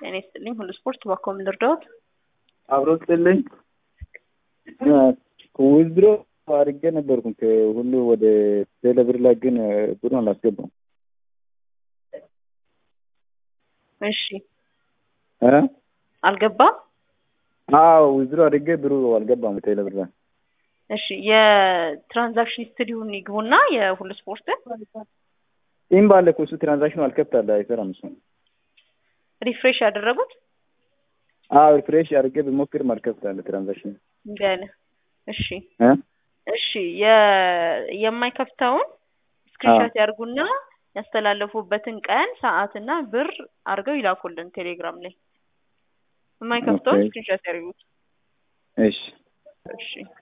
ጤና ይስጥልኝ። ሁሉ ስፖርት ባኮ ምን ልርዳዎት? አብሮ ስጥልኝ ዊዝድሮ አድርጌ ነበርኩ ሁሉ ወደ ቴሌብር ላይ ግን ብሩን አላስገባም። እሺ እ አልገባም። አዎ ዊዝድሮ አድርጌ ብሩ አልገባም ቴሌብር ላይ። እሺ የትራንዛክሽን ሂስትሪውን ይግቡና የሁሉ ስፖርትን ይህም ባለ እኮ እሱ ትራንዛክሽኑ አልከፍታለ አይሰራም እሱ። ሪፍሬሽ ያደረጉት አዎ ሪፍሬሽ አድርጌ ብሞክርም አልከፍታለ ትራንዛክሽኑ ገና እሺ እ እሺ የ- የማይከፍተውን ስክሪንሾት ያርጉና ያስተላለፉበትን ቀን ሰዓትና ብር አድርገው ይላኩልን ቴሌግራም ላይ። የማይከፍተውን ኦኬ። ስክሪንሾት ያርጉት። እሺ እሺ